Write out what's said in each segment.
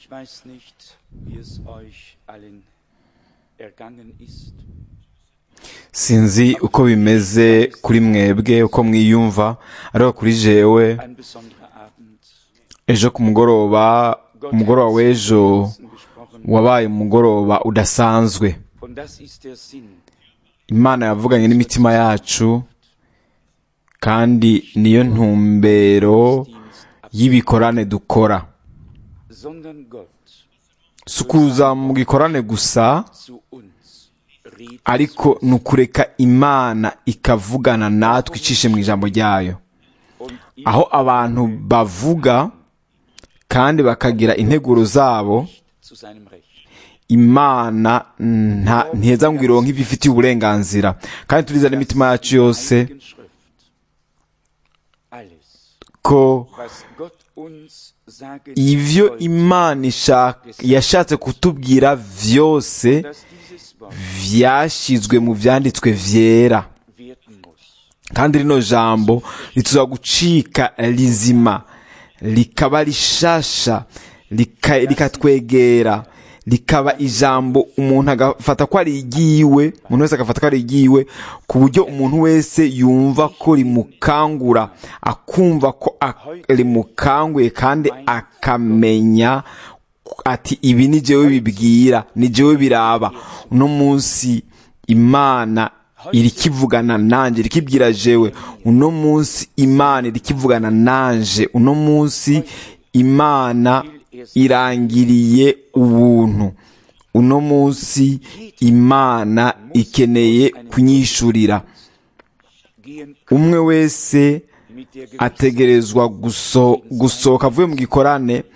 Ich weiß nicht, wie es euch allen ergangen ist. sinzi uko bimeze kuri mwebwe uko mwiyumva ariko kuri jewe Ein besonderer Abend. ejo ku mugoroba umugoroba w'ejo Herzen gesprochen. wabaye umugoroba udasanzwe Und das ist der Sinn imana yavuganye n'imitima yacu kandi niyo ntumbero y'ibikorane dukora sondern Gott si ukuza mu gikorane gusa zu uns redet. ariko ni ukureka imana ikavugana natwe icishe mu ijambo ryayo Und ihr aho abantu bavuga kandi bakagira integuro zabo zu seinem Recht. imana nta ntiheza ngo ironke ibyo ifitiye uburenganzira kandi turizana n'imitima yacu yose Heiligen Schrift. Alles, ko was Gott uns sage, ivyo sollte, imana ishaka yashatse kutubwira vyose dass dieses Wort vyashizwe mu vyanditswe vyera werden muss. kandi rino jambo rituza gucika rizima rikaba rishasha rika- rikatwegera rikaba ijambo umuntu agafata ko ari igiwe umuntu wese agafata ko ari igiwe ku buryo umuntu wese yumva ko rimukangura akumva ko a- rimukanguye kandi akamenya ati ibi ni jewe bibwira ni jewe biraba uno munsi imana irikivugana nanje irikibwira jewe uno munsi imana irikivugana nanje uno munsi imana irangiriye ubuntu uno munsi imana ikeneye kunyishurira Gehen umwe wese mit der Gewissheit, ategerezwa guso- gusohoka avuye mu gikorane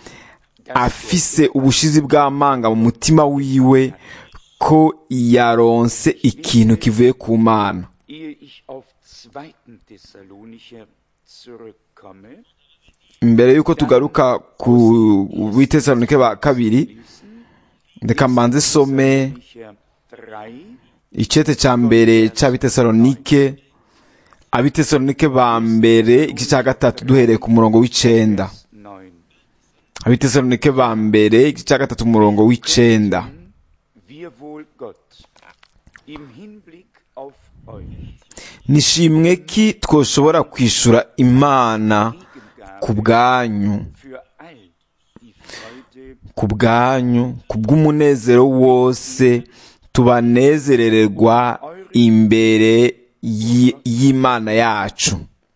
afise ubushizi bw'amanga mu mutima wiwe ko yaronse ikintu kivuye ku mana ehe ich auf 2. Thessalonicher zurückkomme, mbere y'uko tugaruka ku bitesalonike ba kabiri reka mbanze some Thessalonicher 3, icete ca mbere c'abitesalonike abitesalonike ba mbere igice ca gatatu duhereye ku murongo w'icenda 9. abitesalonike ba mbere igice ca gatatu umurongo w'icenda Wir wohl Gott im Hinblick auf euch nishimwe ki twoshobora kwishura imana ku bwanyu für all die Freude ku bwanyu ku bw'umunezero wose tubanezerererwa imbere y- y'imana yacu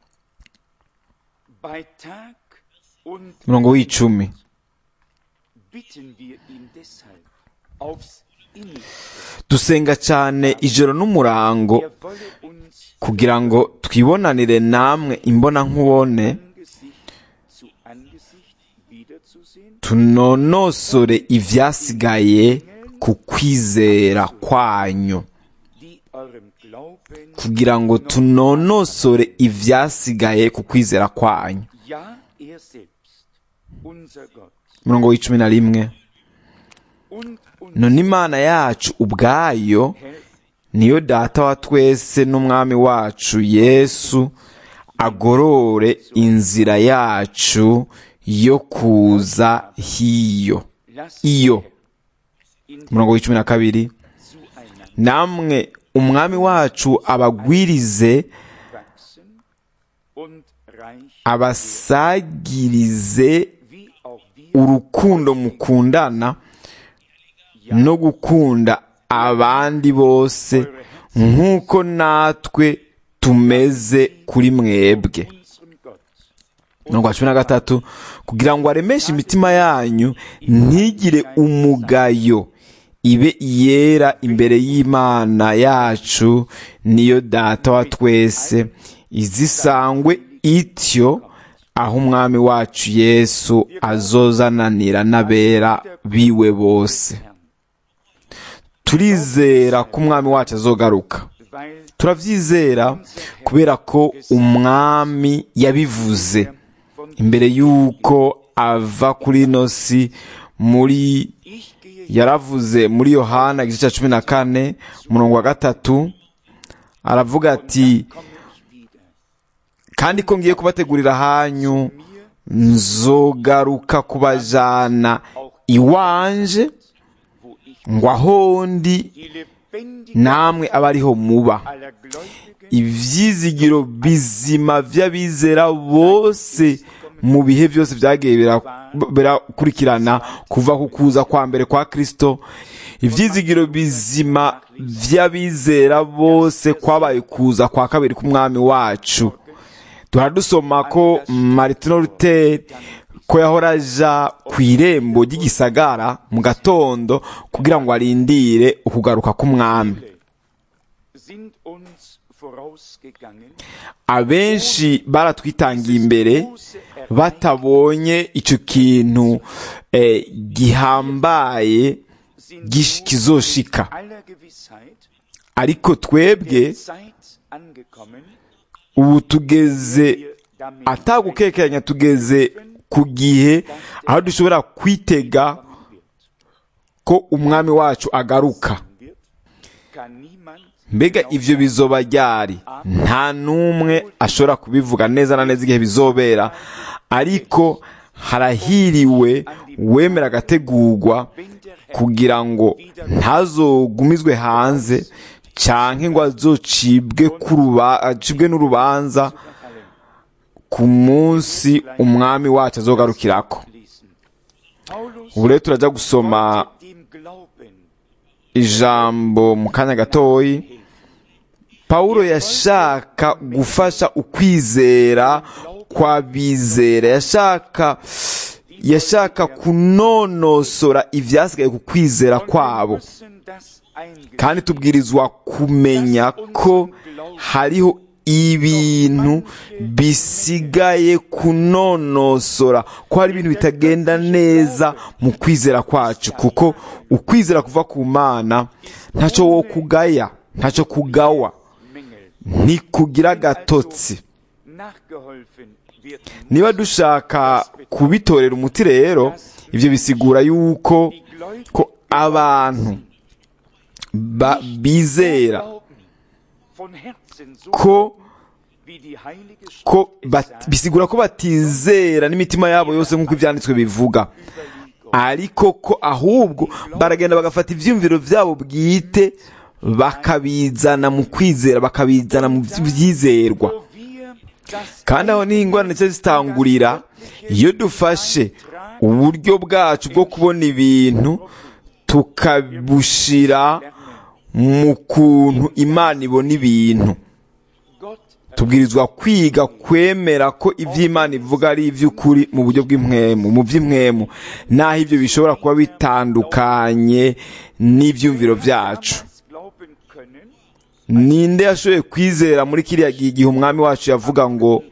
bei Tag und umurongo w'icumi bitten wir ihn deshalb aufs innigste. dusenga cyane ijoro n'umurango Er wolle uns kugira ngo twibonanire namwe imbona nkubone Angesicht zu Angesicht wiederzusehen, tunonosore ivyasigaye ku kwizera kwanyu die eurem Glauben kugira ngo tunonosore ivyasigaye ku kwizera kwanyu ja er selbst, unser Gott umurongo w'icumi na rimwe und uns none imana yacu ubwayo Herr niyo data wa twese n'umwami wacu yesu agorore inzira yacu yo kuza hiyo lasst iyo in umurongo w'icumi na kabiri zueinander namwe umwami wacu abagwirize wachsen und reich abasagirize wie auch wir urukundo mukundana no gukunda abandi bose nk'uko natwe tumeze kuri mwebwe unserem Gott mirongo cumi na gatatu kugira ngo aremeshe imitima yanyu ntigire umugayo ibe iyera imbere y'imana yacu niyo data wa twese izisangwe ityo aho umwami wacu yesu azozananira n'abera biwe bose turizera ko umwami wacu azogaruka weil turabyizera kubera ko umwami yabivuze imbere y'uko ava kuri ino si muri ich gehe yaravuze muri yohana igice cya cumi na kane umurongo wa gatatu aravuga ati komme ich wieder kandi ko ngiye kubategurira hanyu nzogaruka kubajana iwanje wo ich ngo aho ndi die lebendige namwe abe ariho muba aller Gläubigen ivyizigiro bizima vy'abizera bose mu bihe byose vyagiye bira- birakurikirana kuva ku kuza kwa mbere kwa kristo ivyizigiro bizima vy'abizera bose kwabaye kuza kwa kabiri k'umwami wacu turadusoma ko martino luther ko yahora aja ku irembo ry'igisagara mu gatondo kugira ngo arindire ukugaruka k'umwami sind uns vorausgegangen, abenshi baratwitangiye imbere batabonye icyo kintu eh, gihambaye sind gish- kizoshika aller Gewissheit ariko twebwe der Zeit angekommen, ubu tugeze wir damit atagukekeranya tugeze ku gihe aho dushobora kwitega rechnen wird. ko umwami wacu agaruka wird, kann niemand mbega ivyo bizoba ryari nta n'umwe ashobora kubivuga neza na neza igihe bizobera ariko harahiriwe wemera agategurwa kugira ngo ntazogumizwe hanze canke ngo azocibwe kuruba acibwe n'urubanza ku munsi umwami wacu azogarukirako lesen. Paulus ubu rero turaja gusoma wollte dem Glauben ijambo mu kanya gatoyi pawulo yashaka gufasha ukwizera kw'abizera yashaka yashaka kunonosora ivyasigaye ku kwizera kwabo müssen das eingestehen. kandi tubwirizwa kumenya ko hariho ibintu bisigaye kunonosora ko hari ibintu bitagenda neza mu kwizera kwacu kuko ukwizera kuva ku mana ntacyo wo kugaya ntacyo kugawa Mängel ntikugira agatotsi nachgeholfen wird niba dushaka kubitorera umuti rero ibyo bisigura yuko die Gläubigen ko abantu ba- bizera glauben von Herzen so ko wie die heilige Schrift ko es bat- sagt, bisigura ko batizera n'imitima yabo yose nk'uko ibyanditswe bivuga ariko ko ahubwo baragenda bagafata ibyiyumviro byabo bwite bakabizana mu kwizera bakabizana mu byizerwa wo wir das kandi aho niho ingorane zica zitangurira iyo dufashe uburyo bwacu bwo kubona ibintu tukabushira mu kuntu imana ibona ibintu Gott tubwirizwa kwiga kwemera ko iby'imana ivuga ari iby'ukuri mu buryo bw'impwemu mu by'impwemu naho ibyo bishobora kuba bitandukanye n'ibyumviro byacu damals glauben können, ninde yashoboye kwizera muri kiriya gihe igihe umwami wacu yavuga ngo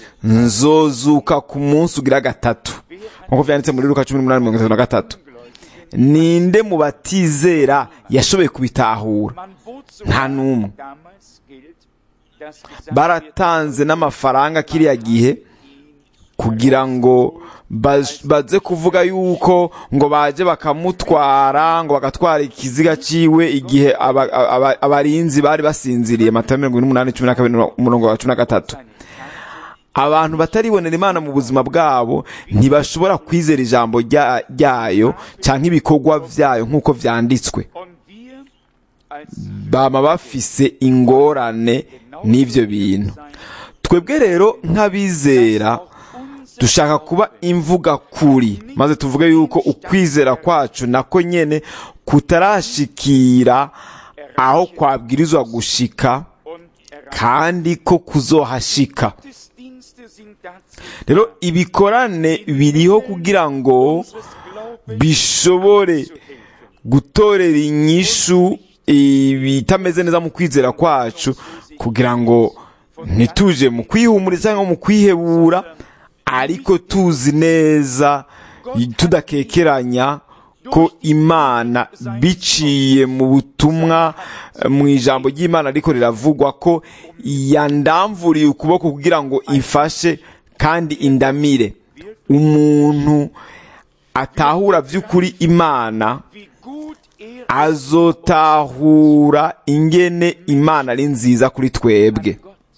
nzozuka ku munsi ugira gatatu nk'uko byanditse muri luka cumi n'umunani mirongo itatu na gatatu ninde mu batizera yashoboye kubitahura man bot nta n'umwe damals gilt, dass gesagt baratanze n'amafaranga kiriya gihe kugira ngo baz- baze kuvuga yuko ngo baje bakamutwara ngo bagatwara ikiziga ciwe igihe aba- aba- abarinzi bari basinziriye matayo mirongo ine n'umunani cumi na kabiri umurongo wa cumi na gatatu abantu bataribonera imana mu buzima bwabo ntibashobora kwizera ijambo rya- ryayo cyangwa ibikorwa byayo nk'uko vyanditswe und wir als bama bafise ingorane n'ivyo bintu twebwe rero nk'abizera dushaka kuba imvuga kuri maze tuvuge yuko ukwizera kwacu nako nyene kutarashikira aho kwabwirizwa gushika und erreicht kandi ko kuzohashika Gottesdienste sind dazu rero ibikorane biriho kugira ngo unseres Glaubens bishobore gutorera inyishu ibitameze neza mu kwizera kwacu kugira ngo ntituje mu kwihumuriza cyangwa mu kwihebura ariko tuzi neza tudakekeranya ko imana biciye mu butumwa eh, mu ijambo ry'imana ariko riravugwa ko yandamvuriye ukuboko kugira ngo ifashe kandi indamire umuntu atahura by'ukuri imana wie gut er azotahura ingene imana ari nziza kuri twebwe Gott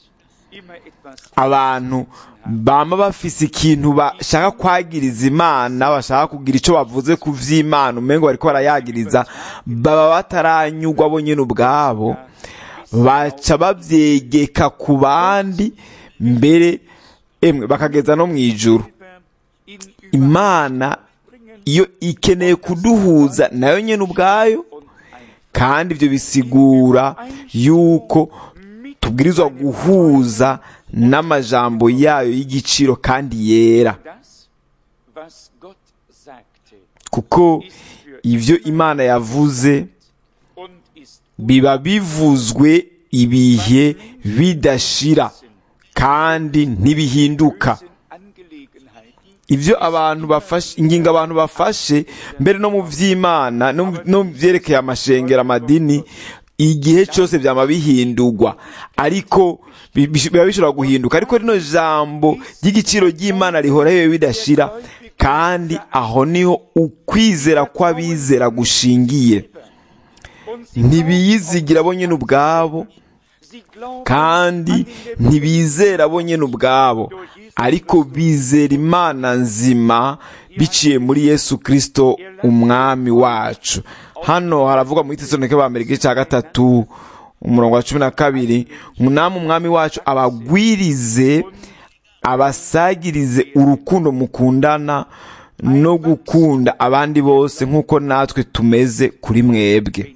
immer etwas abantu bama bafise ikintu bashaka kwagiriza imana bashaka kugira icyo bavuze ku vy'imana umengo bariko barayagiriza baba bataranyurwa bo nyene ubwabo baca bavyegeka ku bandi mbere emwe bakageza no mw'ijuru in imana iyo ikeneye kuduhuza nayo nyene ubwayo und ein kandi ibyo bisigura yuko tubwirizwa guhuza n'amajambo yayo y'igiciro kandi yera das, was Gott sagte, kuko ist für ibyo imana yavuze und ist biba bivuzwe ibihe bidashira kandi ntibihinduka Unsinn Angelegenheiten ibyo abantu bafashe ingingo abantu bafashe mbere no mu by'imana no mu- no mu byerekeye amashengero amadini igihe cyose byaba bihindurwa ariko bi- bi- biba bishobora guhinduka ariko rino jambo ry'igiciro ry'imana rihora bibe bidashira kandi aho niho ukwizera kw'abizera gushingiye und sie, ntibiyizigira bo nyine ubwabo sie glauben kandi an den ntibizera bo nyine ubwabo ariko bizera imana nzima biciye muri yesu kirisito umwami wacu hano haravuga muri tesonike ba mbere igice cya gatatu umurongo wa cumi na kabiri namwe umwami wacu abagwirize abasagirize urukundo mukundana no gukunda abandi bose nk'uko natwe tumeze kuri mwebwe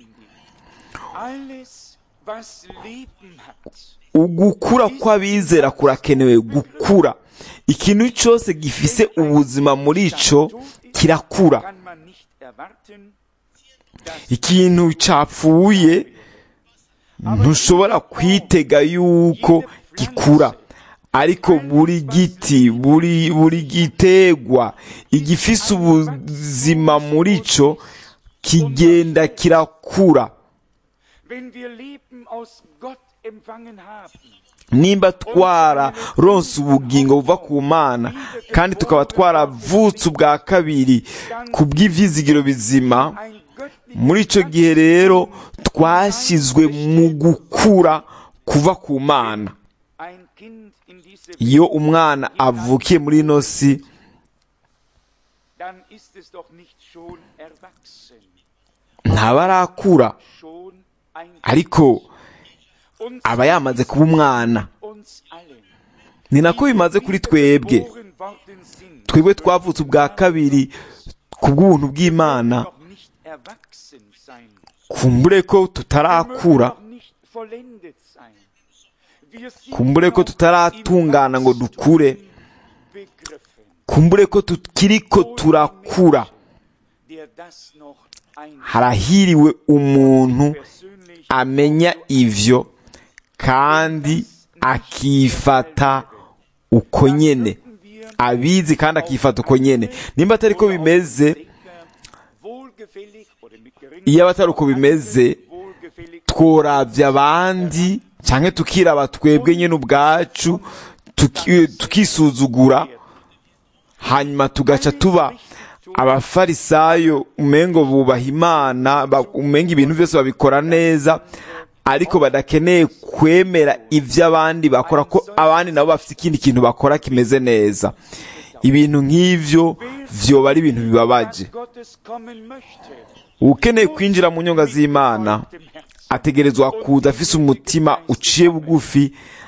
alles, was Leben hat, ugukura kw'abizera kurakenewe gukura ikintu cyose gifise ubuzima muri cyo kirakura kann man nicht erwarten, dass ikintu cyapfuye ntushobora kwitega yuko gikura ariko buri giti buri buri gitegwa igifise ubuzima muri cyo kigenda kirakura wenn wir Leben aus Gott empfangen haben, nimba twararonse ubugingo buva ku mana kandi tukaba twaravutse ubwa kabiri ku bw'ivyizigiro bizima ein göttliches muri icyo gihe rero twashyizwe mu gukura kuva ku mana ein Kind in diese iyo umwana avukiye muri ino si dann ist es doch nicht schon erwachsen, ntaba arakura schon ein ariko uns, aba yamaze kuba umwana uns allen. ni nako bimaze kuri twebwe Geboren worden sind, twebwe twavutse ubwa kabiri ku bw'ubuntu bw'imana noch nicht erwachsen sein, kumbure ko mögen tutarakura noch nicht vollendet sein. Wir sind kumbure ko noch tutaratungana ngo dukure begriffen, kumbure ko tukiriko turakura der das noch ein harahiriwe umuntu persönlich amenya ivyo kandi akifata uko nyene abizi kandi akifata uko nyene nimba atari ko bimeze wohlgefällig oder mit geringem iyo atari uko bimeze wohlgefällig tworavya abandi canke tukiraba twebwe nyene ubwacu tuki- tukisuzugura hanyuma tugaca tuba abafarisayo umengo bubaha imana ba- umenga ibintu byose babikora neza ariko badakeneye kwemera ivyo abandi bakora ko abandi nabo bafite ikindi kintu bakora kimeze neza ibintu nk'ivyo vyoba ari ibintu bibabaje Gottes kommen möchte. ukeneye kwinjira mu nyonga z'imana Dem Herzen. ategerezwa kuza afise umutima uciye bugufi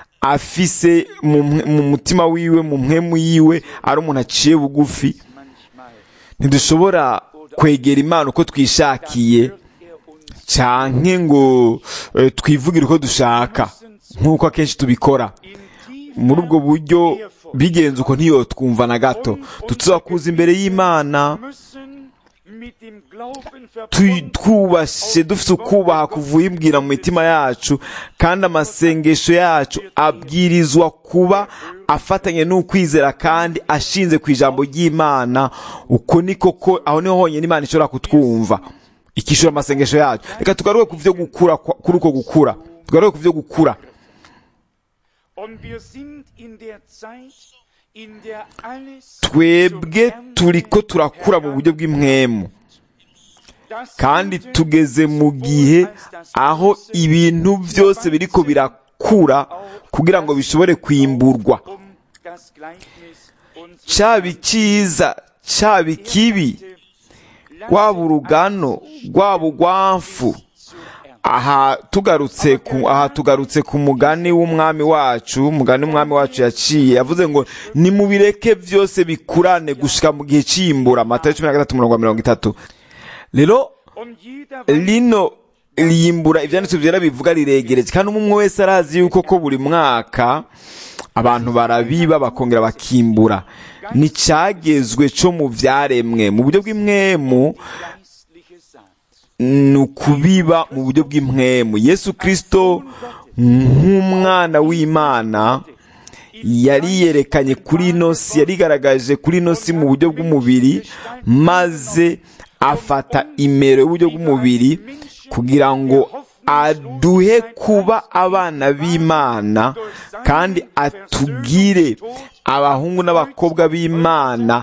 afise mu mwe- mu mutima wiwe mu mpwemu yiwe ari umuntu aciye bugufi Manchmal ntidushobora kwegera imana uko twishakiye hört er uns canke ngo eh, twivugire uko dushaka nk'uko akenshi tubikora in tief muri ubwo buryo bigenze uko ntiyotwumva na gato tutuza kuza imbere y'imana müssen mit dem Glauben tu- verbunden twubashe dufite ukubaha kuvuyimbwira mu mitima yacu kandi amasengesho yacu abwirizwa kuba afatanye n'ukwizera kandi ashinze ku ijambo ry'imana uko ni koko aho niho honyine imana ishobora kutwumva ikishura amasengesho yacu reka tugaruke ku byo gukura kwa- kuri uko gukura tugaruke ku byo gukura und wir sind in der Zeit, in der alles twebwe zum turiko Ernten turakura mu buryo bw'impwemu Das kandi Gute tugeze mu gihe als das aho Böse ibintu byose biriko bira- bigakura kugira ngo bishobore kwimburwa um das Gleichnis uns cyaba icyiza cyaba ikibi rwaba urugano rwaba urwamfu aha tugarutse ku aha tugarutse ku mugani w'umwami wacu umugani w'umwami wacu yaciye yavuze ngo nimubireke byose bikurane gushika mu gihe cy'imbura amata cumi na gatatu umurongo mirongo itatu rero und jeder weiß, lino riyimbura ibyanditswe byera bivuga riregereje kandi umwe umwe wese arazi yuko ko buri mwaka abantu barabiba bakongera bakimbura ni cyagezwe cyo mu byaremwe mu buryo bw'imwemu geistliche Saat. ni ukubiba mu buryo bw'impwemu yesu kirisito nk'umwana w'imana yari yerekanye kuri ino si yarigaragaje kuri ino si mu buryo bw'umubiri maze afata imero y'uburyo bw'umubiri kugira ngo aduhe kuba abana b'imana kandi atugire abahungu n'abakobwa b'imana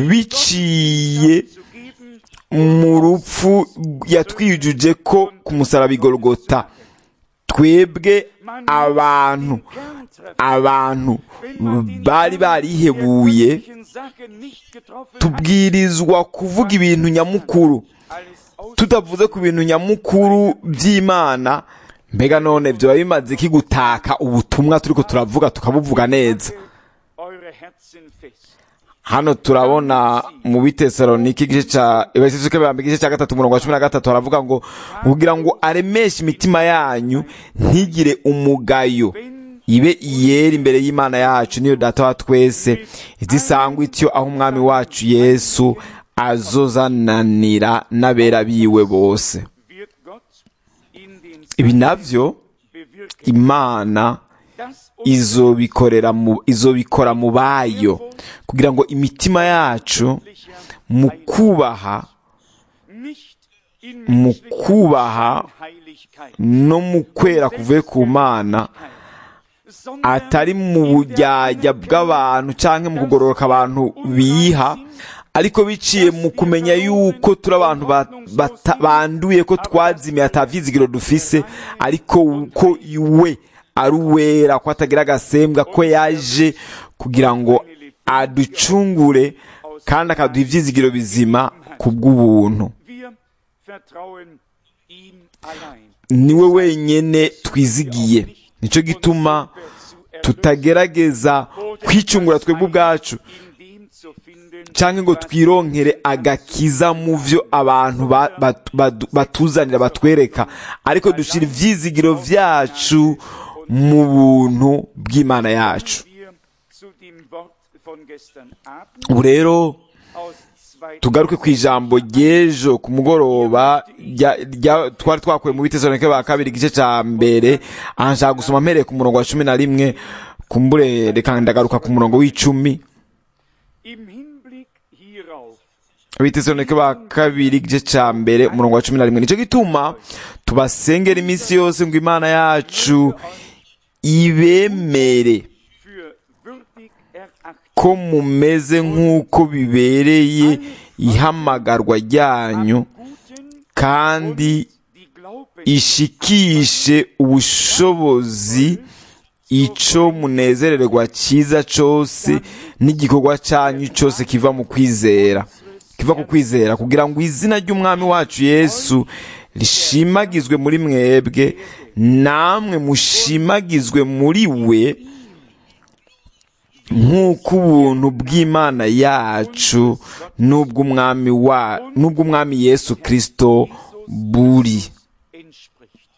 biciye Zu geben, mu rupfu yatwijuje ko ku musaraba igorogota twebwe abantu Kerntreffen, abantu bari barihebuye göttlichen Sache nicht getroffen hat, tubwirizwa kuvuga ibintu nyamukuru alles aus tutavuze ku bintu nyamukuru by'imana mbega none byaba bimaze iki gutaka ubutumwa turiko turavuga tukabuvuga neza eure Herzen fest. hano turabona mu bitesalonike igice ca ibasisuke bambe igice ca gatatu umurongo wa cumi na gatatu haravuga ngo kugira ngo aremeshe imitima yanyu ntigire umugayo ibe iyera imbere y'imana yacu niyo data wa twese izisangwa ityo aho umwami wacu yesu azozananira n'abera biwe bose Wird Gott in den ibi navyo bewirken, imana dass izobikorera mu izobikora mu bayo kugira ngo imitima yacu unsicher mu kubaha nicht in mu menschlicher kubaha Heiligkeit, no mu kwera kuvuye ku mana sondern atari mu bujyajya bw'abantu cyangwa mu kugororoka abantu biha ariko biciye mu kumenya yuko turi abantu ba- bata- banduye ko twazimiye atavyizigiro dufise ariko ko we ari uwera ko atagira agasembwa ko yaje kugira ngo aducungure kandi akaduha ivyizigiro bizima ku bw'ubuntu wir vertrauen ihm allein. niwe wenyene twizigiye nicyo gituma tutagerageza kwicungura twebwe ubwacu In dem zu finden, cyangwa ngo twironkere agakiza mu byo abantu ba- bat- badu- batuzanira batwereka ariko dushyira ibyizigiro byacu mu buntu bw'imana yacu wir zu dem Wort von gestern Abend ubu rero aus 2. tugaruke ku ijambo ry'ejo ku mugoroba rya- rya- twari twakuye mu bitesalonike ba kabiri igice cya mbere aha nshaka gusoma mpereye ku murongo wa cumi na rimwe kumbure reka ndagaruka ku murongo w'icumi Im Hinblick hierauf abitesalonike ba kabiri igice cya mbere umurongo wa cumi na rimwe nicyo gituma tubasengera iminsi yose ngo imana yacu ibemere für würdig erachtet, ko mumeze nk'uko bibereye ihamagarwa ryanyu guten kandi die Glauben ishikishe ubushobozi ico munezererwa cyiza cyose n'igikorwa cyanyu cyose kiva mu kwizera kiva ku kwizera kugira ngo izina ry'umwami wacu yesu rishimagizwe muri mwebwe namwe mushimagizwe muri we nk'uko ubuntu bw'imana yacu n'ubw'umwami wa n'ubw'umwami yesu kirisito buri entspricht.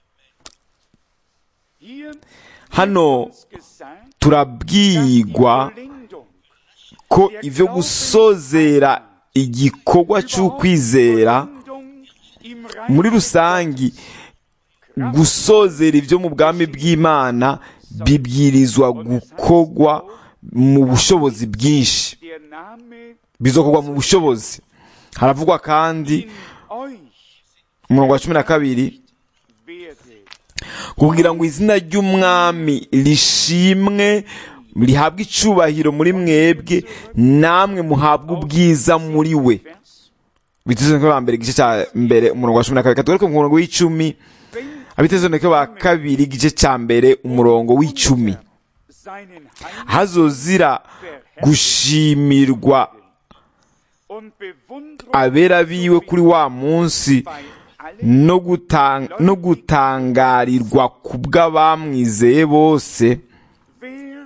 Hier hano uns gesagt, turabwigwa Vollendung ko ibyo gusozera igikorwa cy'ukwizera Vollendung im muri Reich rusange gusozera ibyo mu bwami bw'imana bibwirizwa gukorwa mu bushobozi bwinshi der Name bizokorwa mu bushobozi haravugwa kandi in euch umurongo wa cumi na kabiri werde. kugira ngo izina ry'umwami rishimwe rihabwe icubahiro muri mwebwe namwe muhabwe ubwiza muri we Vers, biteze ko mbere igice cya mbere umurongo wa cumi na kabiri katugaruke ku murongo w'icumi abitezoneke ba kabiri igice cya mbere umurongo w'icumi seinen hazozira gushimirwa und Bewunderung abera biwe kuri wa munsi bei allen, no gutang- no gutangarirwa ku bw'abamwizeye bose wer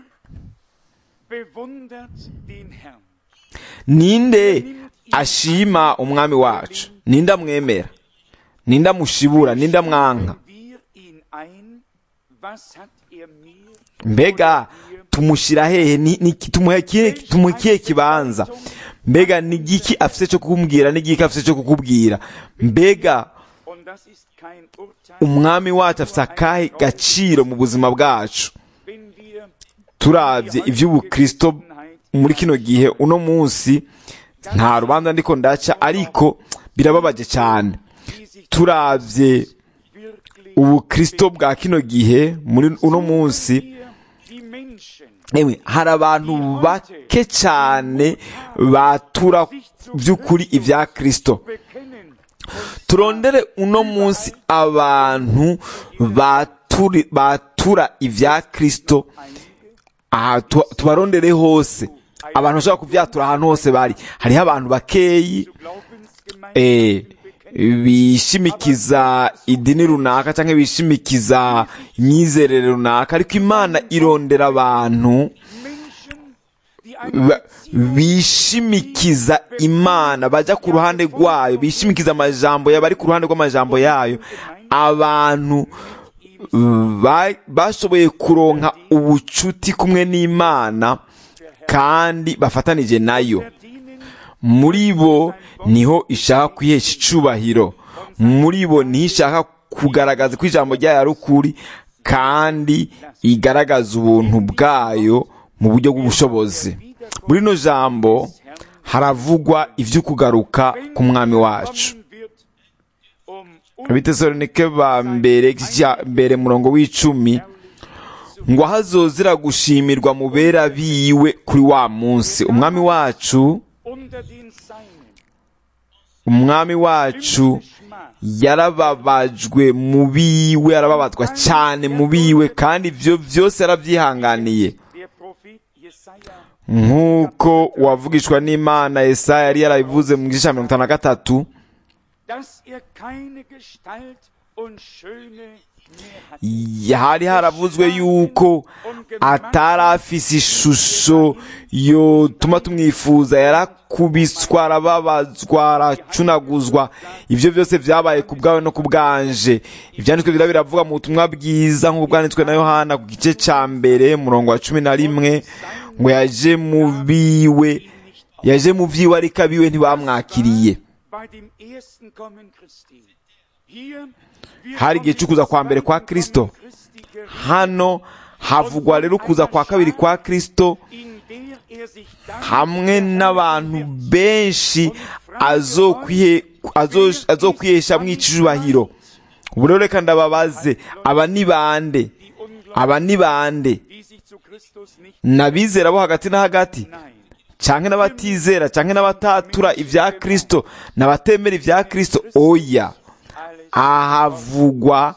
bewundert den Herrn. ninde ashima umwami wacu ninde amwemera ninde amushibura ninde amwanka Wir ihn ein, was hat er mir mbega tumushyira hehe Ni- ni- tumuhe ikihe- tumuha ikihe kibanza mbega ni igiki afite cyo kukubwira n'igiki afite cyo kukubwira mbega und das ist kein Urteil, umwami wacu afite akahe gaciro mu buzima bwacu wenn wir turabye iby'ubukristo muri kino gihe uno munsi nta rubanza ndiko ndaca ariko birababaje cyane die sich turabye wirklich ubukristo bwa kino gihe muri uno munsi hier die Menschen Ewe, hari abantu bake cyane batura by'ukuri ibya kristo bekennen turondere uno munsi abantu baturi- batura ibya kristo aha tu- tubarondere hose abantu bashobora kubyatura ahantu hose bari hariho abantu bakeyi Glaubensgemeinschaften eh, bishimikiza idini runaka cyangwa bishimikiza imyizerere runaka ariko imana irondera abantu Menschen, die eine ba- bishimikiza imana bajya ku ruhande rwayo bishimikiza amajambo yayo bari ku ruhande rw'amajambo yayo abantu ba- bashoboye kuronka ubucuti kumwe n'imana kandi bafatanije nayo verdienen muri bo niho ishaka kwihesha icubahiro muri bo niho ishaka kugaragaza ko ijambo ryayo ari ukuri kandi igaragaza ubuntu bwayo mu buryo bw'ubushobozi muri rino jambo haravugwa ivy'ukugaruka k'umwami wacu kommen wird, um abitesalonike ba mbere igice cya mbere murongo w'icumi ngo ahazozira gushimirwa mu bera biwe kuri wa munsi umwami wacu unter den Seinen umwami wacu yarababajwe mu biwe arababazwa cyane mu biwe kandi ibyo byose yarabyihanganiye der Prophet Jesaja nk'uko uwavugishwa n'imana Yesaya yari yarabivuze mu gice cya mirongo itanu na gatatu dass er keine Gestalt und Schöne mehr hat. hari haravuzwe yuko atari afise ishusho yotuma tumwifuza yarakubiswa arababazwa aracunaguzwa ibyo byose byabaye ku bwawe no ku bwanje ibyanditswe bira biravuga mu butumwa bwiza nk'uko bwanditswe na yohana ku gice cya mbere murongo wa cumi na rimwe ngo yaje mu biwe yaje mu byiwe ariko abiwe ntibamwakiriye Bei dem ersten Kommen Christi. Hier wir hari igihe cyo kuza kwa mbere kwa kristo Christi gerichtet, hano havugwa rero ukuza kwa kabiri kwa kristo in der er sich dann hamwe n'abantu benshi azokwihe- azo- azokwiheshamwo icubahiro ubu rero reka ndababaze aba ni bande die Ungläubigen, aba ni bande die sich zu Christus nicht n'abizera bo hagati na hagati nein. canke n'abatizera canke n'abatatura ibya kristo n'abatemera ibya kristo oya Alles ahavugwa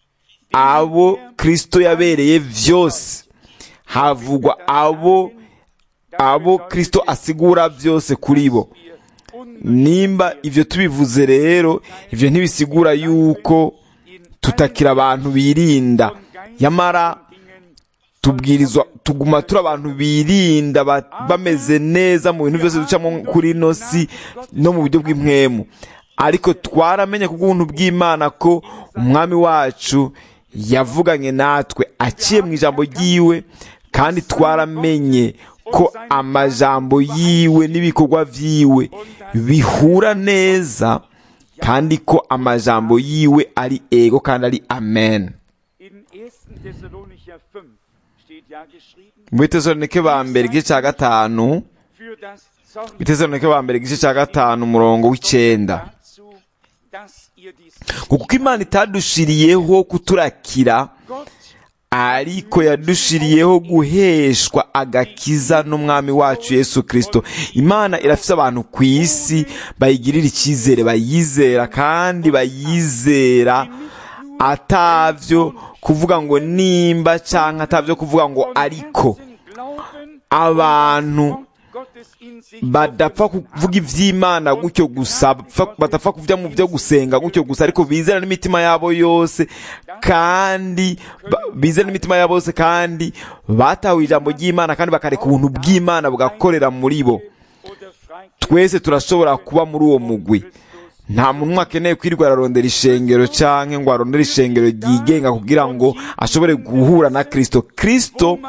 abo kristo yabereye vyose havugwa abo abo kristo asigura byose kuri bo nimba ibyo tubivuze rero ibyo ntibisigura yuko tutakira abantu birinda yamara tubwirizwa tuguma turi abantu birinda ba- bameze neza mu bintu byose ducamo kuri ino si no mu buryo bw'impwemu ariko twaramenye ku bw'ubuntu bw'imana ko umwami wacu yavuganye natwe aciye mu ijambo ry'iwe kandi twaramenye ko amajambo yiwe n'ibikorwa vyiwe bihura neza kandi ko amajambo yiwe ari ego kandi ari amen In 1. Thessalonicher 5 steht ja geschrieben, mu bitesalonike ba mbere igice cya gatanu für das Zorn bitesalonike ba mbere igice cya gatanu umurongo w'icenda dazu, dass ihr dies ngo kuko imana itadushiriyeho kuturakira Gott ariko yadushiriyeho guheshwa agakiza n'umwami wacu yesu kirisito imana irafise abantu ku isi bayigirira icyizere bayizera kandi bayizera atavyo kuvuga ngo nimba canke atavyo kuvuga ngo ariko abantu badapfa kuvuga ivy'imana gutyo gusa bapfa- badapfa kuvuga mu byo gusenga gutyo gusa ariko bizera n'imitima yabo yose kandi ba- bizera n'imitima yabo yose kandi batahuye ijambo ry'imana kandi bakareka ubuntu bw'imana bugakorera muri bo twese turashobora kuba muri uwo mugwi nta muntu umwe akeneye kwirirwa ararondera ishengero canke ngo arondere ishengero ryigenga kugira ngo ashobore guhura na kristo kristo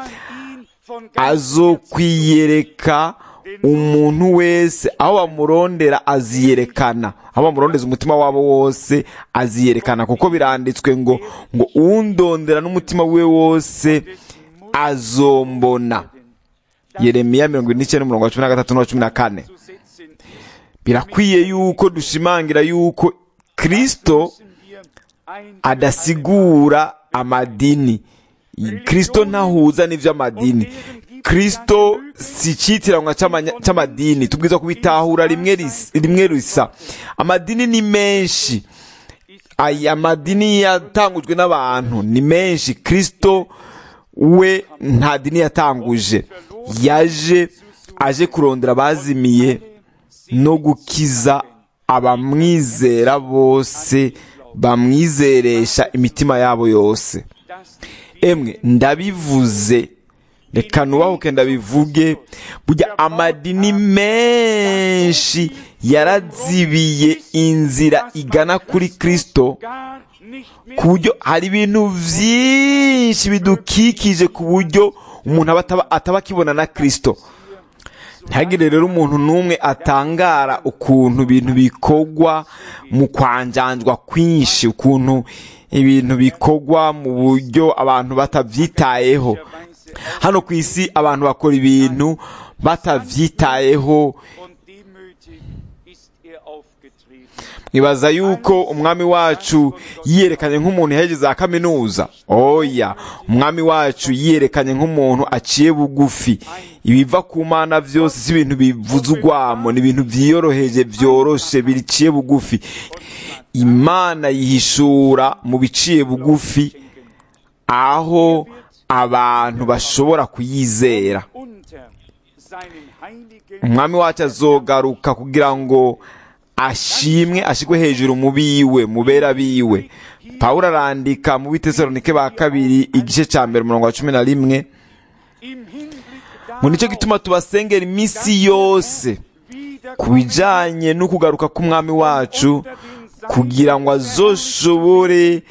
azokwiyereka umuntu wese aho bamurondera aziyerekana aho bamurondeza umutima wabo wose aziyerekana kuko biranditswe ngo ngo undondera n'umutima we wose azombona yeremiya mirongo ine n'icyenda umurongo wa cumi na gatatu n'uwa cumi na kane birakwiye yuko dushimangira yuko kristo adasigura amadini kristo ntahuza n'ivy'amadini kristo si icitiranwa c'amanya- c'amadini tubwiza kubitahura rimwe ris- rimwe risa amadini ni menshi aya madini yatangujwe n'abantu ni menshi kristo we nta dini yatanguje yaje aje kurondera abazimiye no gukiza abamwizera bose bamwizeresha imitima yabo yose emwe ndabivuze reka nubahuke ndabivuge burya amadini menshi yarazibiye inzira igana kuri kristo ku buryo hari ibintu byinshi bidukikije ku buryo umuntu aba ataba- ataba akibona na kristo ntihagire rero umuntu n'umwe atangara ukuntu ibintu bikorwa mu kwanjanjwa kwinshi ukuntu ibintu bikorwa mu buryo abantu batabyitayeho hano ku isi abantu bakora ibintu batabyitayeho und demütig ist er aufgetreten. nibaza yuko umwami wacu yiyerekanye nk'umuntu yaheje za kaminuza oya umwami wacu yiyerekanye nk'umuntu aciye bugufi ibiva ku mana byose si ibintu bivuze urwamo ni ibintu byiyoroheje byoroshe biciye bugufi imana yihishura mu biciye bugufi aho abantu bashobora kuyizera Unter seinen heiligen umwami wacu azogaruka kugira ngo ashimwe ashigwe hejuru mu biwe mu bera biwe pawulo arandika mu bitesalonike ba kabiri igice cya mbere umurongo wa cumi na rimwe im Hinblick ngo nicyo darauf, gituma tubasengera iminsi yose ku bijanye no kugaruka k'umwami wacu kugira ngo azoshobore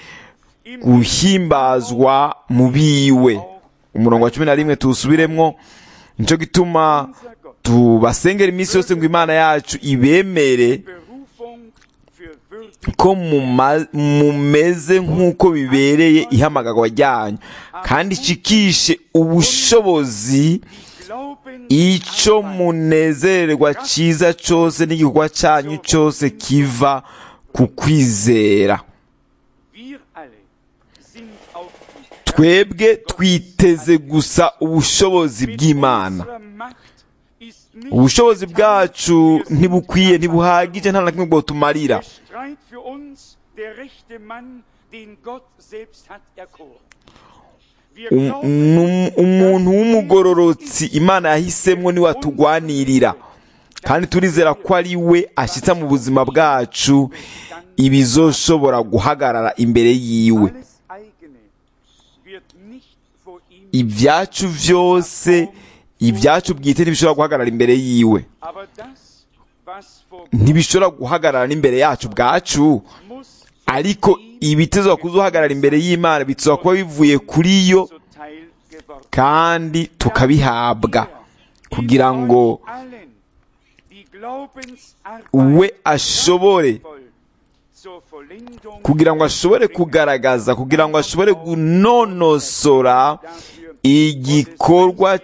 guhimbazwa mu biwe umurongo wa cumi na rimwe tuwusubiremwo nicyo gituma tubasengera iminsi yose ngo imana yacu ibemere Berufung für würdig ko muma- mumeze nk'uko bibereye ihamagarwa ryanyu kandi ishikishe ubushobozi Glauben icyo munezererwa cyiza cyose n'igikorwa cyanyu cyose kiva ku kwizera wir alle sind auf die twebwe twiteze gusa ubushobozi bw'imana Unsere Macht ist nicht ubushobozi bwacu ntibukwiye ntibuhagije nta na kimwe bwotumarira Der Streit für uns der rechte Mann, den Gott selbst hat erkoren. Wir Um- glauben, num- umuntu w'umugororotsi imana yahisemo niwe atugwanirira kandi turizera ko ari we ashyitsa mu buzima bwacu ibizoshobora guhagarara imbere yiwe alles eigene wird nicht vor ihm, ibyacu byose ibyacu bwite ntibishobora guhagarara imbere yiwe aber das, was vor Gott ntibishobora guhagarara n'imbere yacu bwacu muss, ariko ibitezwa kuzuhagarara imbere y'imana bitezwa kuba bivuye kuri yo zuteil geworden. kandi tukabihabwa kugira ngo allen, die Glaubensarbeit we ashobore voll zur Vollendung kugira ngo ashobore kugaragaza kugira ngo ashobore gunonosora dafür igikorwa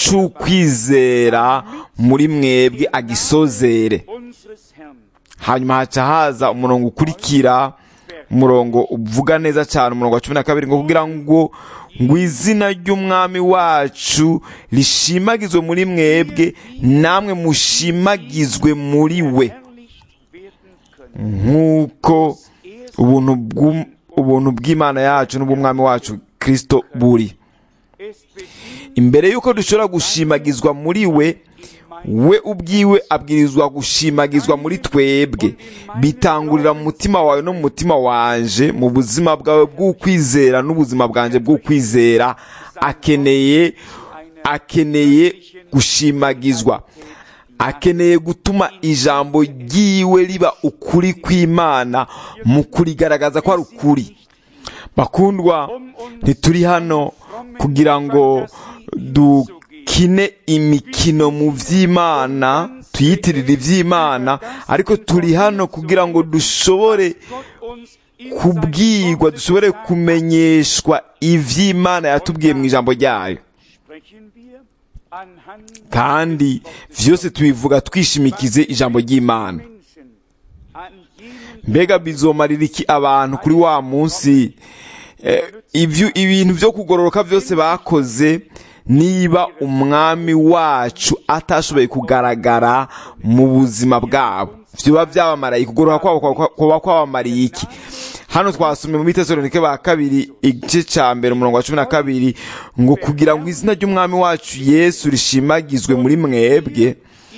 cy'ukwizera muri mwebwe agisozere unseres Herrn hanyuma haca haza umurongo ukurikira umurongo uvuga neza cyane umurongo wa cumi na kabiri ngo kugira ngo ngo izina ry'umwami wacu rishimagizwe muri mwebwe namwe mushimagizwe muri we verherrlicht werden können. nk'uko ubuntu bw'um- ubuntu bw'imana yacu n'ubw'umwami wacu kirisito buri Es beginnt imbere y'uko dushobora gushimagizwa muri we we ubwiwe abwirizwa gushimagizwa muri twebwe bitangurira mu mutima wawe no mu mutima wanje mu buzima bwawe bw'ukwizera n'ubuzima bwanjye bw'ukwizera akeneye akeneye gushimagizwa akeneye gutuma ijambo ryiwe riba ukuri kw'imana mu kurigaragaza ko ari ukuri bakundwa ntituri hano kugira ngo dukine imikino mu by'imana tuyitirire iby'imana ariko turi hano kugira ngo dushobore Gott uns in kubwirwa dushobore kumenyeshwa iby'imana yatubwiye mu ijambo ryayo sprechen wir anhand kandi byose tubivuga twishimikize ijambo ry'imana Menschen an jenem mbega bizomarira iki abantu kuri wa munsi eh, ibyo ibintu byo kugororoka byose bakoze niba umwami wacu atashoboye kugaragara mu buzima bwabo byaba byabamaraye kugororoka kwabo kwa- kuba kwabamariye iki hano twasomye mu bitesalonike ba kabiri igice cya mbere umurongo wa cumi na kabiri ngo kugira ngo izina ry'umwami wacu yesu rishimagizwe muri mwebwe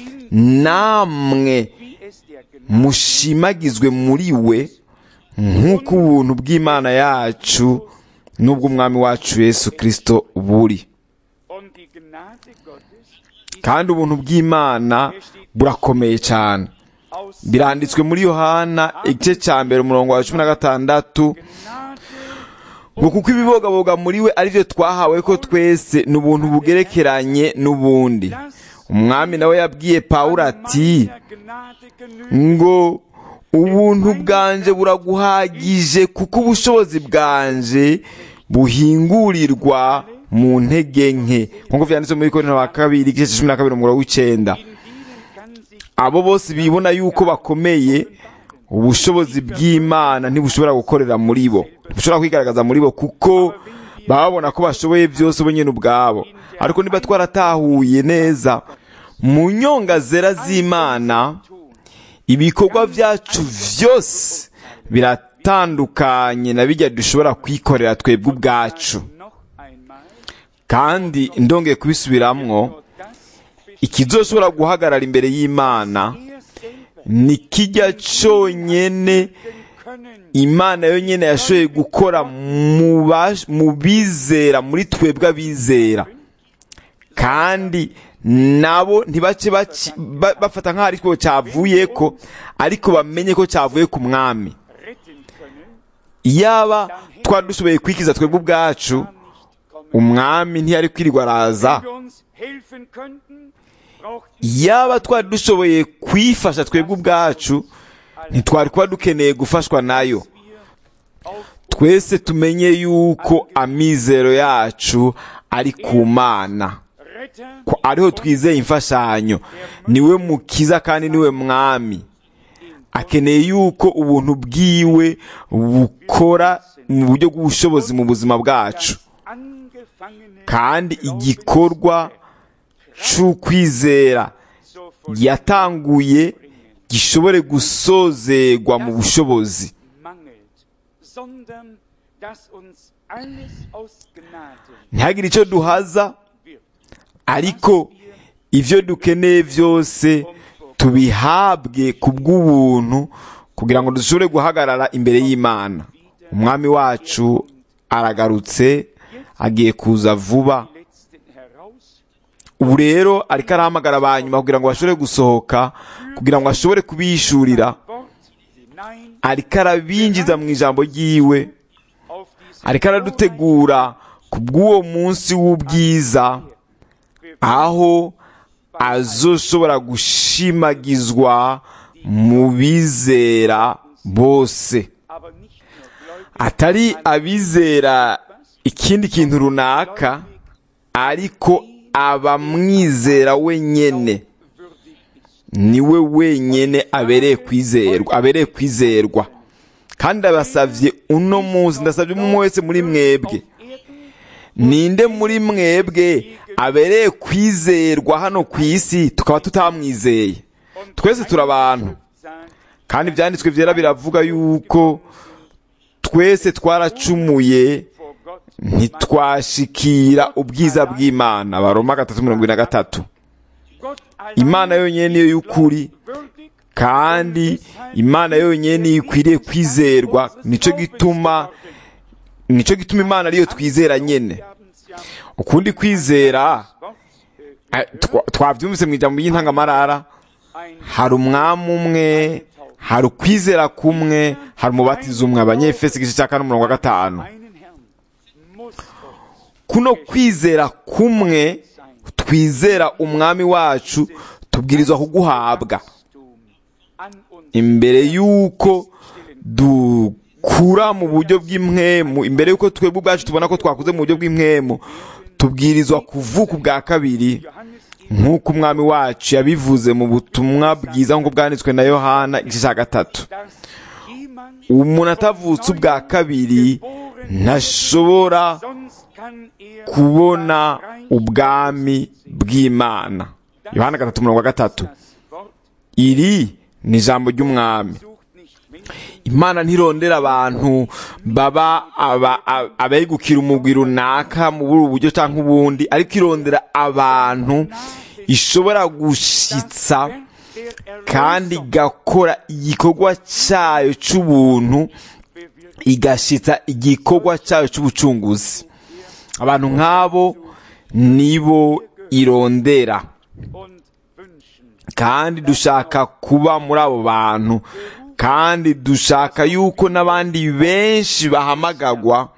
namwe wie es der Gnade mushimagizwe muri we nk'uko ubuntu bw'imana yacu n'ubw'umwami wacu yesu kirisito buri und die Gnade Gottes ist kandi ubuntu bw'imana burakomeye cyane aus biranditswe muri yohana igice cya mbere umurongo wa cumi na gatandatu Gnade ngo kuko ibibogaboga muri we ari byo twahawe ko twese ni ubuntu bugerekeranye n'ubundi umwami nawe yabwiye pawulo ati meiner Gnade genügt ngo ubuntu bwanje buraguhagije kuko ubushobozi bwanje buhingurirwa mu ntege nke nk'uko vyanditse muri korinto wa kabiri igice cya cumi na kabiri umurongo w'icenda in ihnen kann sich abo bose bibona yuko bakomeye ubushobozi bw'imana ntibushobora gukorera muri bo ntibushobora kwigaragaza muri bo kuko baba babona ko bashoboye byose bo nyine ubwabo ariko niba twaratahuye neza mu nyonga zera z'imana ibikorwa byacu byose biratandukanye na bijya dushobora kwikorera twebwe ubwacu noch einmal kandi ndongeye kubisubiramwo das ikizoshobora guhagarara imbere y'imana er selber ni kijya cyonyine können imana yonyine yashoboye gukora mu bash- mu bizera muri twebwe abizera kandi nabo ntibace baci- ba- bafata nk'aho ari cyo cyavuye ko ariko bamenye ko cyavuye ku mwami retten können iyaba twari dushoboye kwikiza twebwe ubwacu nicht kommen umwami ntiyari kwirirwa araza wenn wir uns helfen könnten braucht yaba twari dushoboye kwifasha twebwe ubwacu ntitwari kuba dukeneye gufashwa nayo wir auf twese tumenye yuko amizero yacu ari ku mana Retter ko ariho twizeye imfashanyo niwe mukiza kandi niwe mwami akeneye yuko ubuntu bwiwe bukora mu buryo bw'ubushobozi mu buzima bwacu angefangene kandi igikorwa c'ukwizera so yatanguye gishobore gusozegwa mu bushobozi mangelt, sondern dass uns alles aus Gnade ntihagire icyo duhaza wird. ariko ibyo dukeneye byose tubihabwe ku bw'ubuntu kugira ngo dushobore guhagarara imbere y'imana umwami wacu aragarutse agiye kuza vuba Die letzten heraus, ubu rero ariko arahamagara ba nyuma kugira ngo bashobore gusohoka kugira ngo ashobore kubishurira Wort hinein ariko arabinjiza mu ijambo ry'iwe auf diese ariko aradutegura ku bw'uwo munsi w'ubwiza aho azoshobora gushimagizwa mu bizera bose aber nicht nur gläubig, atari abizera ikindi kintu runaka ariko abamwizera wenyene würdig ist. niwe wenyene abereye kwizerwa abereye kwizerwa kandi abasavye uno munsi ndasavye umwe wese muri mwebwe Erden ninde muri mwebwe abereye kwizerwa hano ku isi tukaba tutamwizeye twese turi abantu sagt, kandi ibyanditswe byera biravuga yuko twese twaracumuye vor Gott. ntitwashikira ubwiza bw'imana baroma gatatu mirongo ine na gatatu Gott allein imana yonyine niyo y'ukuri würdig kandi imana yonyine niyo ikwiriye kwizerwa nicyo gituma nicyo gituma imana ariyo twizera nyene Wir haben's ja ukundi kwizera Wort, äh, eh, twa- twabyumvise mu ijambo ry'intangamarara ein hari umwami umwe hari ukwizera kumwe hari umubatizo umwe abanyefesi igice cya kane umurongo wa gatanu einen Herrn muss uns kuno kwizera kumwe twizera umwami wacu tubwirizwa kuguhabwa Wachstum an uns imbere y'uko dukura mu buryo bw'impwemu imbere y'uko twebwe ubwacu tubona ko twakuze mu buryo bw'impwemu tubwirizwa kuvuka ubwa kabiri Johannes nk'uko umwami wacu yabivuze mu butumwa bwiza nk'uko bwanditswe na yohana igice cya gatatu dass jemand umuntu atavutse ubwa kabiri ntashobora sonst kann er kubona ubwami bw'imana yohana gatatu mirongo gatatu das Wort iri ni ijambo ry'umwami sucht nicht Menschen imana ntirondera abantu baba aba- aba- abegukira umugwi runaka mu buri buryo cyangwa ubundi ariko irondera abantu ishobora gushitsa der kandi Erlösung igakora igikorwa cyayo cy'ubuntu bewirkt igashitsa igikorwa cyayo cy'ubucunguzi abantu nk'abo nibo irondera und wünschen kandi dushaka kuba muri abo bantu kandi dushaka yuko n'abandi benshi bahamagagwa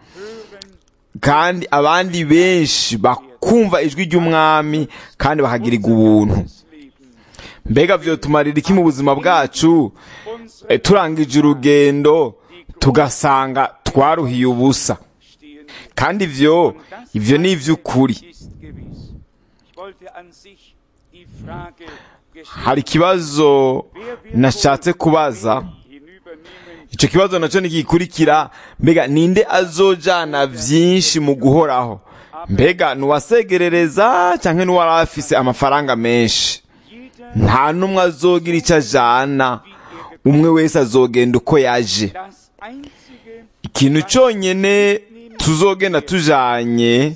kandi abandi benshi bakumva ijwi ry'umwami kandi bakagirirwa ubuntu das Leben mbega vyotumarira iki mu buzima bwacu unsere E, turangije urugendo tugasanga twaruhiye ubusa stehen kandi ivyo ivyo ni ivy'ukuri ist gewiss. Ich wollte an sich die Frage hari ikibazo nashatse kubaza hinübernehmen, icyo kibazo nacyo ntigikurikira mbega ninde azojana byinshi mu guhoraho mbega nuwasegerereza cyangwa n'uwari afise amafaranga menshi jeder nta n'umwe azogira icyo ajana umwe wese azogenda uko yaje das einzige, ikintu cyonyine tuzogenda tujanye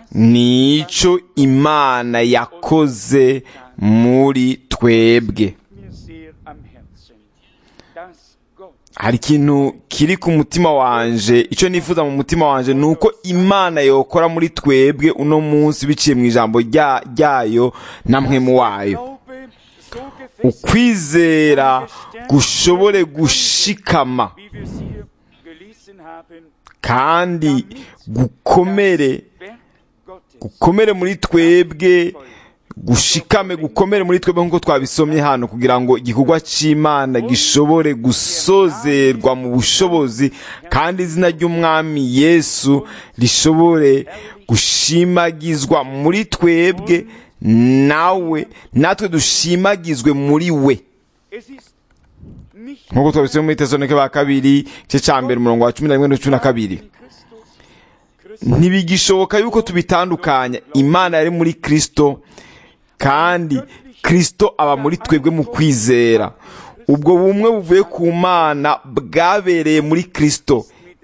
ni icyo imana yakoze muri twebwe mir sehr am Herzen, dass Gott hari ikintu kiri ku mutima wanje icyo nifuza mu mutima wanje ni uko imana yokora muri twebwe uno munsi biciye mu ijambo rya- ryayo na mwemu wayo Glaube so gefestigt, ukwizera gushobore gushikama wie wir es hier gelesen haben, kandi gukomere Werk Gottes gukomere muri twebwe gushikame gukomere muri twebwe nk'uko twabisomye hano kugira ngo igikorwa cy'imana gishobore gusozerwa mu bushobozi kandi izina ry'umwami yesu rishobore gushimagizwa muri twebwe nawe natwe dushimagizwe muri we Es ist nicht nk'uko twabisomye muri tesonike ba kabiri igice cya mbere umurongo wa cumi na rimwe n'icumi na kabiri in Christus, Christus ntibigishoboka yuko tubitandukanya imana yari muri kristo kandi kristo aba muri twebwe mu kwizera ubwo bumwe buvuye ku mana bwabereye muri kristo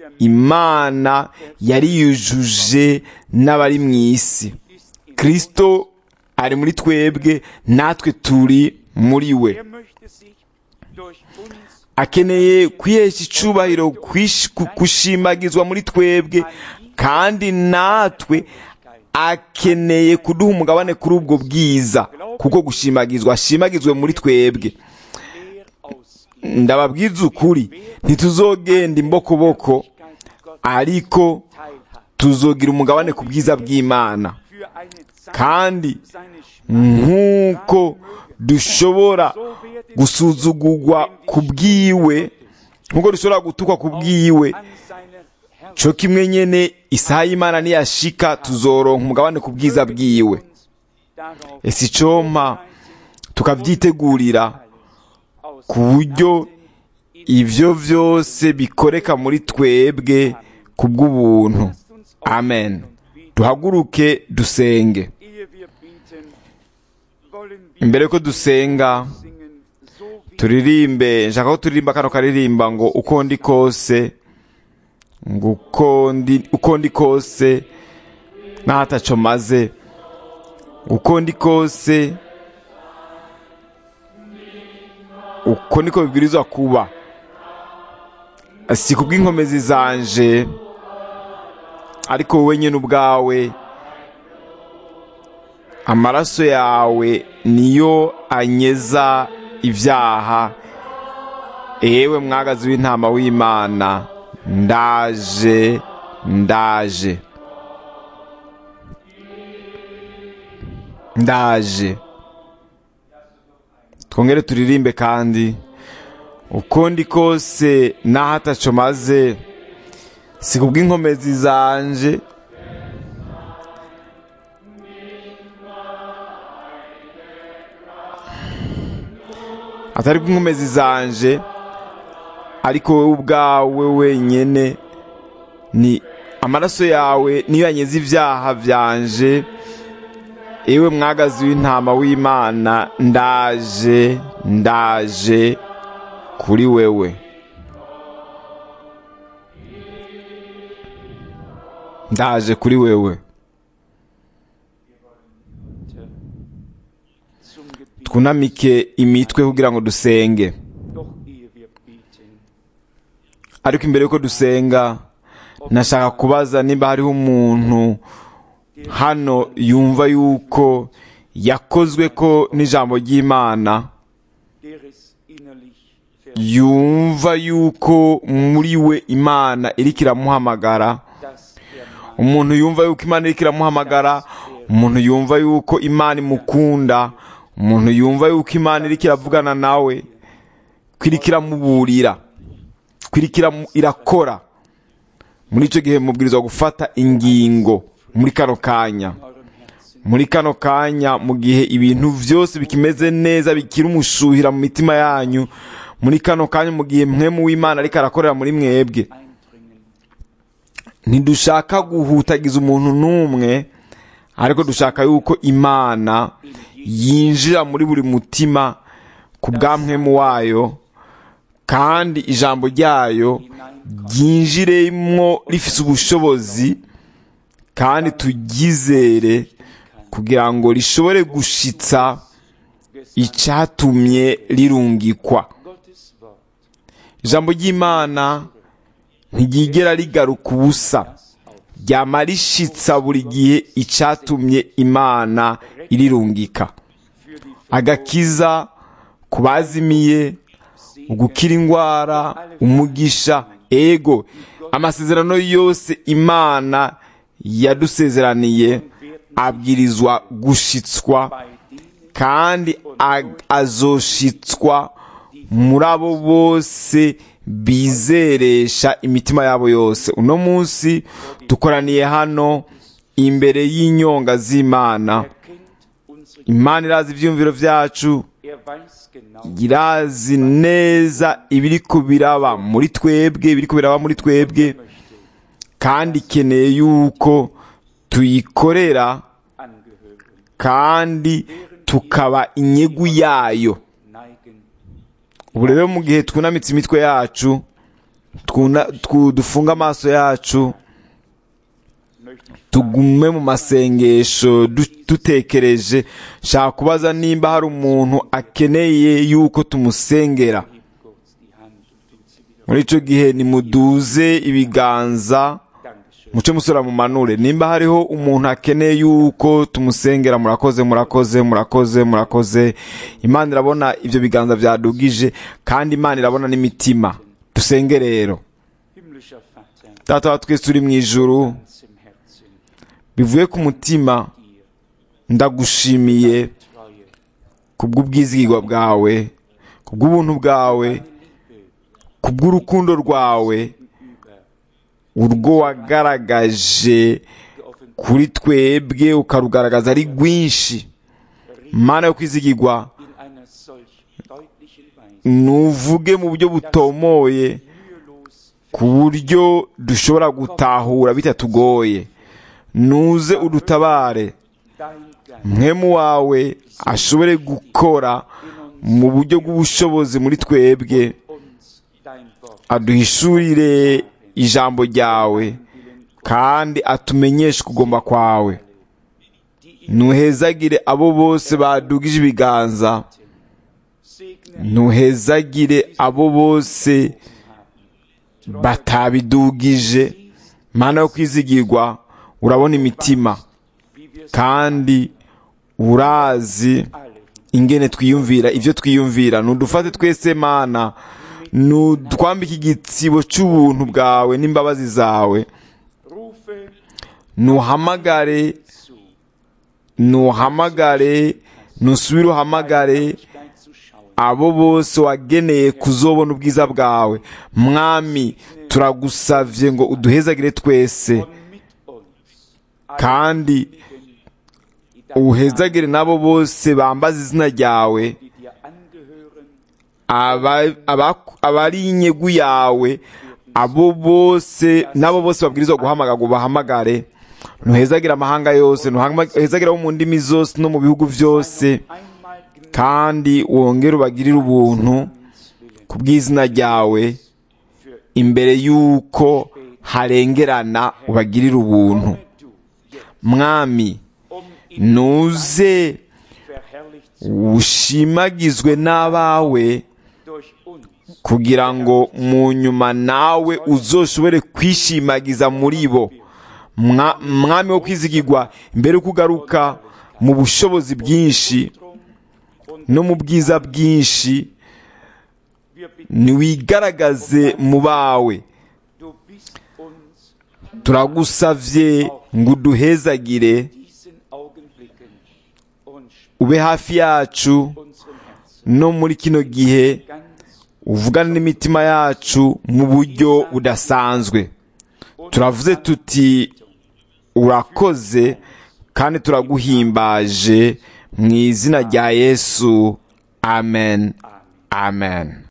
imana yari yujuje n'abari mu isi kristo ari muri twebwe natwe turi muri we er möchte sich durch uns akeneye kwihesha icubahiro kwish- ku- gushimagizwa muri twebwe kandi natwe akeneye kuduha umugabane kuri ubwo bwiza kuko gushimagizwa ashimagizwe muri twebwe leer ausgehen. ndababwiza ukuri ntituzogenda imbokoboko Gott ariko teilhaben. tuzogira umugabane ku bwiza bw'imana Für eine Zeit kandi seine Schmach nk'uko dushobora gusuzugurwa ku bwiwe nk'uko dushobora gutukwa ku bwiwe an seiner Herrschaft cyo kimwe nyene isaha y'imana niyashika tuzoronka umugabane ku bwiza bwiwe darauf ese icompa tukavyitegurira aus ku buryo ivyo vyose bikoreka muri twebwe ku bw'ubuntu amen duhaguruke dusenge ehe wir beten, wollen wir imbere ko dusenga singen, so wie turirimbe nshaka ko turirimba kano karirimba ngo uko ndi kose ngo uko ndi uko ndi kose ntataco maze uko ndi kose uko niko bibwirizwa kuba si kubw'inkomezi zanje ariko wowe nyine ubwawe amaraso yawe niyo anyeza ibyaha ewe mwagazi w'intama w'imana ndaje ndaje ndaje twongere turirimbe kandi uko ndi kose naho ataco maze si kubw'inkomezi zanje atari kubw'inkomezi zanje ariko wowe ubwawe wenyene ni amaraso yawe niyo yanyeze ibyaha byanje ewe mwagazi w'intama w'imana ndaje ndaje kuri wewe ndaje kuri wewe zum Gebet. twunamike imitwe kugira ngo dusenge Doch ehe wir beten, ariko imbere yuko dusenga nashaka kubaza niba hariho umuntu hano yumva yuko yakozwe ko n'ijambo ry'imana der es innerlich ver yumva yuko muri we imana iriko iramuhamagara dass er mag, umuntu yumva yuko imana iriko iramuhamagara umuntu yumva yuko imana imukunda umuntu yumva yuko imana iriko iravugana nawe ko iriko iramuburira ko iriko iramu- irakora muri icyo gihe mubwirizwa gufata ingingo muri kano kanya eurem Herzen. muri kano kanya mu gihe ibintu byose bikimeze neza bikiri umushuhira mu mitima yanyu muri kano kanya mu gihe mwemu w'imana ariko arakorera muri mwebwe eindringen. ntidushaka guhutagiza umuntu n'umwe ariko dushaka yuko imana yinjira muri buri mutima ku bwamwemu wayo kandi ijambo ryayo ryinjiremo rifite ubushobozi kandi turyizere kugira ngo rishobore gushitsa icyatumye rirungikwa Gottes Wort, ijambo ry'imana ntiryigera rigaruka ubusa ryama rishitsa buri gihe icyatumye imana irirungika für die agakiza ku bazimiye ugukira indwara umugisha ego amasezerano yose imana yadusezeraniye abwirizwa gushitswa bei denen, kandi ag- azoshitswa muri abo bose bizeresha imitima yabo yose uno munsi dukoraniye hano imbere y'inyonga z'imana er kennt unsere, imana irazi ibyiyumviro byacu er weiß genau, irazi neza ibiri kubiraba muri twebwe ibiri kubiraba muri twebwe möchte kandi ikeneye yuko tuyikorera angehören, kandi tukaba inyegu yayo neigen, ubu rero mu gihe twunamitse imitwe yacu twuna- twu- dufunga amaso yacu möchte ich tugume mu masengesho du- dutekereje nshaka kubaza nimba hari umuntu akeneye yuko tumusengera heb kurz die Hand und tut sie wieder. muri icyo gihe nimuduze ibiganza Dankeschön. muce musora mu manure nimba hariho umuntu akeneye yuko tumusengera murakoze murakoze murakoze murakoze imana irabona ibyo biganza byadugije kandi imana irabona n'imitima dusenge rero Himmlischer Vater, data wa twese turi mu ijuru ganz im Herzen, bivuye ku mutima dir ndagushimiye Treue, kubw'ubwizigirwa bwawe kubw'ubuntu bwawe Liebe kubw'urukundo rwawe über urwo wagaragaje geoffenbart kuri twebwe ukarugaragaza ari rwinshi mana yo kwizigirwa in einer solch deutlichen Weise, nuvuge mu buryo butomoye mühelos ku buryo dushobora gutahura bitatugoye nuze udutabare dein Geist mwemu wawe ashobore gukora mu buryo bw'ubushobozi muri twebwe uns dein Wort aduhishurire ijambo ryawe kandi atumenyeshe kugomba kwawe ntuhezagire abo bose badugije ibiganza Segne ntuhezagire abo bose batabidugije mana yo kwizigirwa urabona imitima wie wir es kandi urazi alle ingene twiyumvira ibyo twiyumvira ntudufate twese mana ntutwambike igitsibo cy'ubuntu bwawe n'imbabazi zawe rufe ntuhamagare zu, ntuhamagare ntusubire uhamagare Herrlichkeit zu schauen. abo bose wageneye kuzobona ubwiza bwawe mwami turagusavye ngo uduhezagire twese Und mit uns alle kandi die dein uhezagire n'abo bose bambaza izina ryawe die dir angehören, aba- aba- abari inyegu yawe abo bose n'abo bose babwirizwa guhamagara ngo bahamagare ntuhezagire amahanga yose ntuhezagire abo mu ndimi zose no mu bihugu byose einmal gnädig kandi wongere ubagirire ubuntu willen, ku bw'izina ryawe für imbere y'uko harengerana ubagirire ubuntu komme du jetzt, mwami um in nuze verherrlicht zu ushimagizwe n'abawe durch uns kugira ngo mu nyuma nawe uzoshobore kwishimagiza muri bo Mwa- mwami wo kwizigirwa mbere yuko ugaruka mu bushobozi bwinshi drum und no mu bwiza bwinshi wir bitten, ntiwigaragaze mu bawe du bist uns turagusavye ngo uduhezagire diesen Augenblicken und ube hafi yacu unserem Herzen no muri kino gihe ganz uvugane n'imitima yacu mu buryo budasanzwe turavuze tuti urakoze kandi turaguhimbaje mu izina rya yesu amen amen